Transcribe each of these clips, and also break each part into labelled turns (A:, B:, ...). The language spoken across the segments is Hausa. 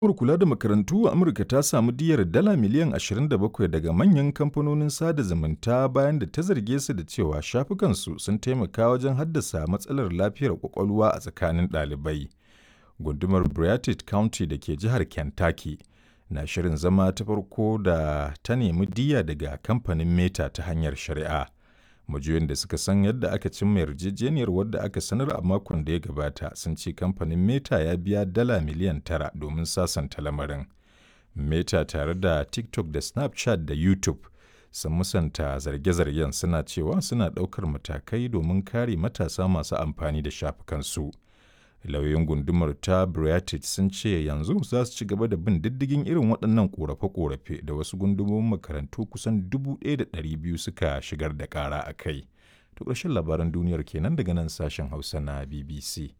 A: Hukumar kula da makarantu a Amurka ta samu diyyar dala miliyan 27 daga manyan kamfanonin sada zumunta bayan da ta zarge su da cewa shafukansu sun taimaka wajen haddasa matsalar lafiyar ƙwaƙwalwa a tsakanin ɗalibai. Gundumar Beartooth County da ke jihar Kentucky na shirin zama ta farko da ta nemi diyya daga kamfanin Meta ta hanyar shari'a. Majiyoyin da suka san yadda aka cimma yarjejeniyar wadda aka sanar a makon da ya gabata sun ce kamfanin Meta ya biya dala miliyan tara domin sasanta lamarin. Meta tare da TikTok da Snapchat da YouTube sun musanta zarge-zargen suna cewa suna ɗaukar matakai domin kare matasa masu amfani da shafukansu. Lauyoyin gundumar ta Beartooth sun ce yanzu za su ci gaba da bin diddigin irin waɗannan ƙorafe-ƙorafe da wasu gundumomin makarantu kusan 1,200 suka shigar da ƙara a kai. To ƙarshen labaran duniyar kenan daga nan sashen Hausa na BBC.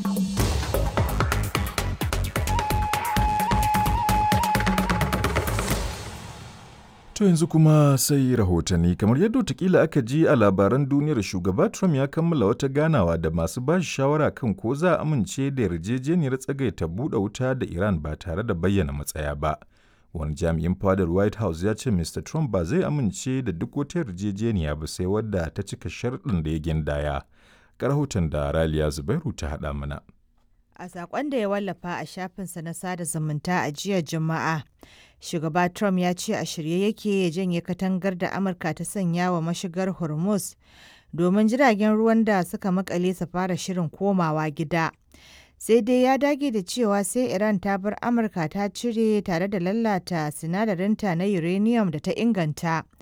A: To yanzu kuma sai rahotanni kamar yadda watakila aka ji a labaran duniyar shugaba Trump ya kammala wata ganawa da masu ba shi shawara kan ko za a amince da yarjejeniyar tsagaita buɗe wuta da Iran ba tare da bayyana matsaya ba. Wani jami'in fadar White House ya ce Mr. Trump ba zai amince da duk wata yarjejeniya ba sai wadda ta cika sharɗin da ya gindaya. Ga rahoton da Raliya Zubairu ta haɗa mana.
B: A saƙon da ya wallafa a shafinsa na sada zumunta a jiya Juma'a, shugaba Trump ya ce a shirye yake ya janye katangar da Amurka ta sanya wa mashigar Hormuz domin jiragen ruwan da suka makale su fara shirin komawa gida. Sai dai ya dage da cewa sai Iran ta bar Amurka ta cire tare da lalata sinadarinta na uranium da ta inganta